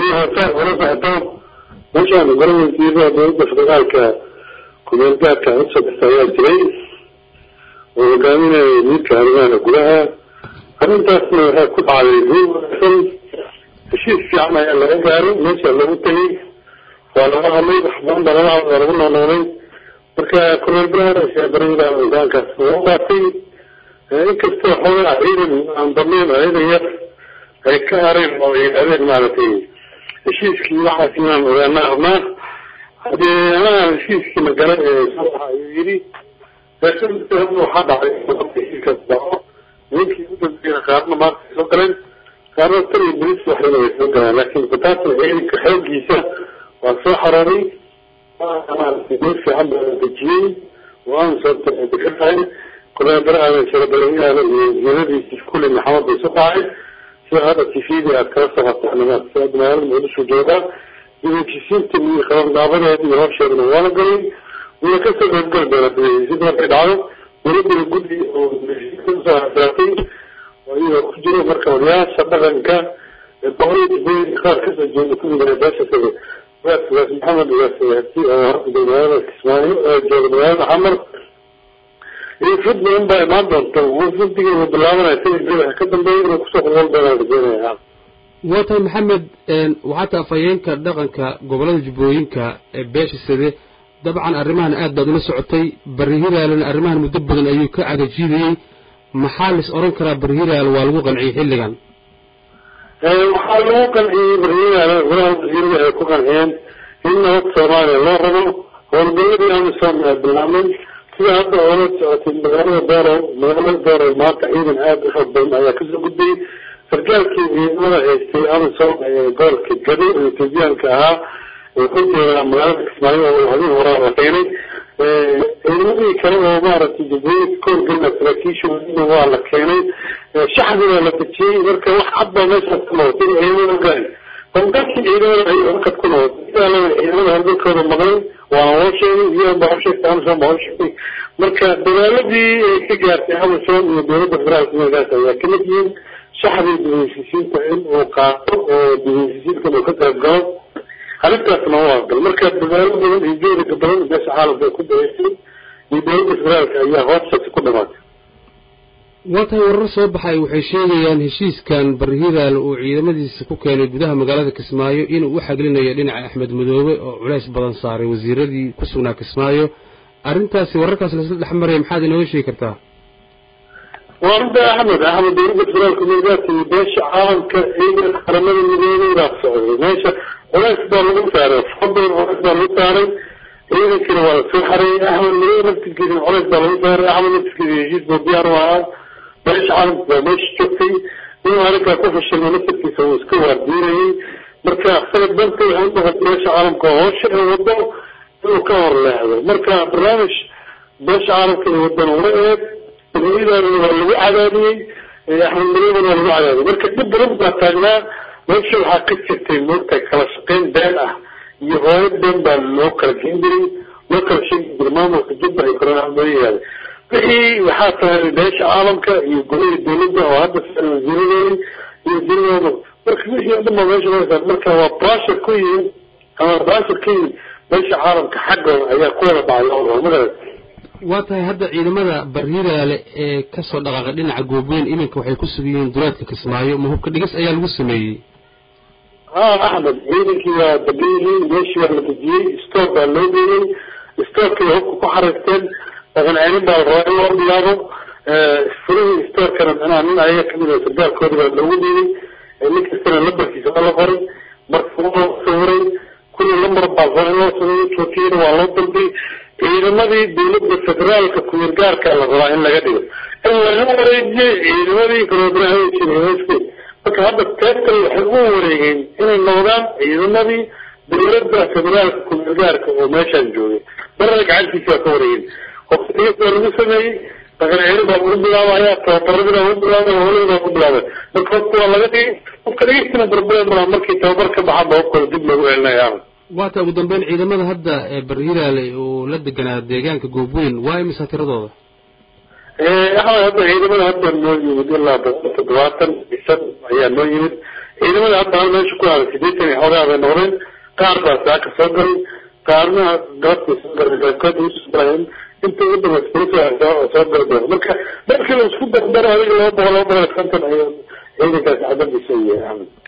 horta hore baxdo meeshaan gole wasiirada dowladda federaalka kumeel gaarka usoo bixta ayaa jiray oo hogaaminaya miidka arrimaha gudaha arrintaasna waxay ku dhacday guul wanaagsan heshiis fiican ayaa laga gaaray meesha lagu tegay waa laga hadlay wax badan baa laga hadlay lagu noolnoolay marka korneel brahar barida hogaankaas lagu qaatay inkastoo xoogaa ciidan aan badnayn ciidan yar ay ka hareen oo ay yidhahdeen maaragtay heshiiskii waxaas inaan ogaana rabnaa hadee anaga heshiiskii magala ee saxa ayuu yidhi laakiin waxaa dhacay heshiiskaas dhaco nimankii u dambeeyana qaarna maanta ay soo galeen qaarna tan iyo bolis waxdana way soo galeen laakiin bataatan ciidanka xooggiisa waa soo xarooray maaragtay meel fiican baa la dejiyey waan soo ka tahay korneel baraha sharabalawyaala iyo wasiiradiisii kulli maxamed bay soo dhacay sida hadda tifidi aad kala socotaan magaalada muqdisho joogaa heshiisiinta iyo qabanqaabadeeda iyo hawsheedana waa la galay wuna kasoo qaybgali doona heshiisiinta markay dhacdo dowladana guddi oo heshiisiinta usoo hasaatay oo iyagoo ku jiro marka odayaasha dhaqanka boqorada qaar kasoo jeeda kumid beesha sida ugaas ugaas maxamed ugaas hati oo hadda magaalada kismaayo oo jooga magaalada xamar iyo fud badan baa imaan doonta fudiga uu bilaabanaya sida bida ka dambeeya inuu kusoo qulqul doonaa rajeynaya waa tahay maxamed waxaa taha afhayeenka dhaqanka gobolada jubbooyinka ee beesha side dabcan arrimahan aad baad ula socotay bari hiraalena arrimahan muddo badan ayuu ka cagajiidayey maxaa lais oran karaa bari hiraal waa lagu qanciyey xilligan waxaa lagu qanciyey bari hiraal golaha wasiirada ay ku qanciyeen in nabad soomaaliya loo rabo howlgaladii amisom ee bilaabmay sida hadda oola socotay magaalada doorow magaalada doorow maanta ciidan aada u xoog badan ayaa kasoo gudbay sarkaalkii ciidamada haystay amisom ee gobolka gado ee etoobiyaanka ahaa wuxuu joogaa magaalada kismaayo oo habeen horaa la keenay ciidamadii kale oo maaragtay jubbooyinka koorgana saraakiisha wadina waa la keenay shaxdi waa la dejiyey marka wax cad baa meeshaas ka noqotay ciidamada gaari howlgalkii ciidamada ay warkad ku noqotay sidaalaba ciidamada howlgalkooda maqlay waana loo sheegay iyadan baa u sheegtay amisom baa u sheegtay marka dadaaladii ay ka gaartay amisom iyo dowladda federaalka meelkaas ayaa kamid yihiin shaxdii dibheshiisiinta in uu qaato oo dibheshiisiintan uu ka qayb galo arrintaasna waa gal marka dadaalo badan iyo jeeriga badan beesha caalamka ay ku dareysay iyo dowladda federaalka ayaa hoostaasi ku dhamaatay waa tahay warar soo baxay waxay sheegayaan heshiiskan bari hiraal uu ciidamadiisa ku keenay gudaha magaalada kismaayo inuu u xaglinayo dhinaca axmed madoobe oo culays badan saaray wasiiradii ku sugnaa kismaayo arrintaasi wararkaas lasla dhex maraya maxaad inooga sheegi kartaa waa runta axmed axmed dowladda federaalka migaadka iyo beesha caalamka ciidanka qaramada midoobay baa socday meesha culays baa lagu saaray fadlan culays baa lagu saaray ciidankina waa lasoo xareeyey axmed madoobe naftirkiisana culays baa lagu saaray axmed naftirkiisa heshiis buu diyaar u ahaa beesha caalamka baa meesha joogtay inuu arrinkaa ku fashilma naftirkiisa uu iska waardiinayey marka sanad danta waxay u noqotay beesha caalamka oo hoosha ee wado inuu ka hor leexdo marka barnaamij beesha caalamka ee wadana ula eeg barnaamijdaana waa lagu cadaadiyey axmed madoobana waa lagu cadaadiyey marka dhib badan baa taagnaa meesha waxaa ka jirtay moogta kala shaqayn been ah iyo hooyo been baa loo kala geen jiray loo kala sheegi jiray maamulka jubba iyo koronaadoyaada wixii waxaa tahay beesha caalamka iyo golihii dowladda oo hadda wasiiradeedi iyo wasiiradooda marka wixii o dhan baa meesha loo saar marka waa brashar ku yihin ama brashar ka yihin beesha caalamka xaggooda ayaa ku wada dhacay oo magarat waa tahay hadda ciidamada barhiraale ee kasoo dhaqaaqay dhinaca goobweyn iminka waxay ku sugan yihiin duleedka kismaayo ma hubka dhigis ayaa lagu sameeyey ha axmed ciidankii waa dabiyihiin meeshii waa la dejiyey stoor baa loo geeyey stoorkii hubka ku xariirteen dhaqan celin baa rabaa in loo bilaabo furihii stoorkana micnaha nin ayaga kamid a sargaalkooda baa loogu dhiibay nin kastana lambarkiisa waa la qoray marka waa sawiray kulli lambar baa rabaa in loo sameeyo jootiyana waa loo dalbay ciidamadii dowladda federaalka kumirgaarka la rabaa in laga dhigo in laga wareejiyey ciidamadii kaloodrahajirhooske marka hadda teebkale waxay u wareegeen inay noqdaan ciidamadii dowladda federaalka kumirgaarka oo meeshaan joogay marna gacantiisa waa ka wareegeen hobsadiis baa lagu sameeyey dhaqan celin baa lagu bilaabaya tababaradii baa lagu bilaabay howlihii baa lagu bilaabay marka hobka waa laga dhigay hobka dhigistina barbaran maa markii tababar ka baxaba hobkooda dib loogu celinaya waata ugu dambeyn ciidamada hadda ee barhiraale uu la deganaa deegaanka goobweyn waa imisa tiradooda axmed hadda ciidamada hadda noo yimid ilaa boqol toddobaatan bisan ayaa noo yimid ciidamada hadda hal meesha ku haray sideetan iyo xoogaa bay noqdeen qaar baa saaka soo galay qaarna galabtay soo galay qaybkood usoo galayeen inta ugu dambaysa police oo soo gali doona marka markii la isku dardaro adiga laba boqol laba boqol iyo konton ayuu ciidankaasi cadadiisa yahay